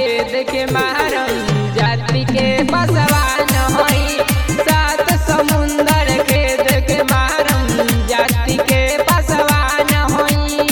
के देखे मारम जाति के बसवान होई सात समुंदर के देखे मारम जाति के बसवान होई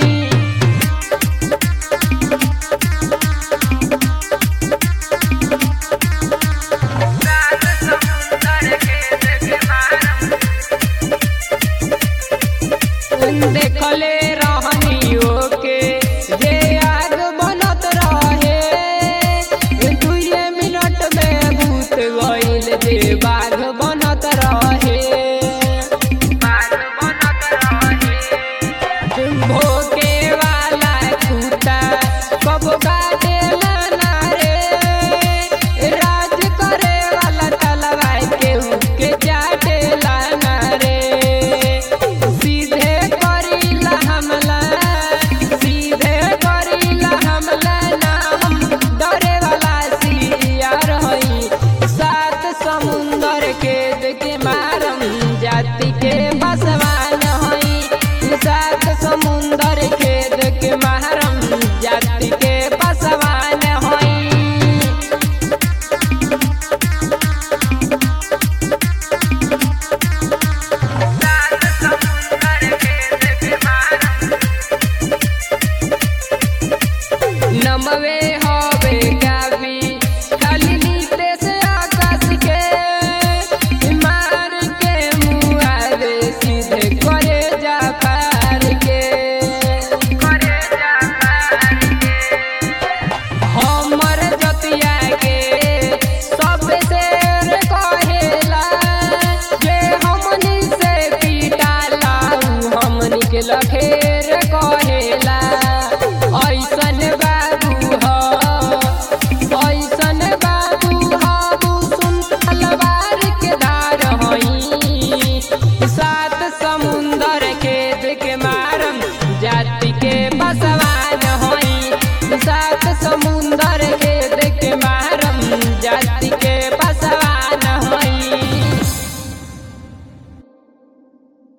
देखले रहनी ओके जे आग बनत रहे दुए मिनट में भूत गइल जे बाघ बनत रहे भोके वाला कुत्ता कब काटेला ना रे राज करे वाला तलवा केहू के चाटेला ना रे सीधे करीला हमला सीधे करीला हमला ना हम डरे वाला सियार हई सात समुंदर के देखे मारम जाति के बसवान हई सात समुंदर के देखे मारम जाति के बसवान हई नमवे हवे गावी खाली नीते से आकाश के मार के मुआरे सीधे करे जा पार के हमर जतिया के सब शेर कहेला जे हमनी से पीटाला उ हमनी के लखेर कहेला ऐसन बाबू ह ऐसन बाबू ह सुन तलवार के धार हई सात समुंदर के देखे मारम जाति के बसवान हई सात समुंदर के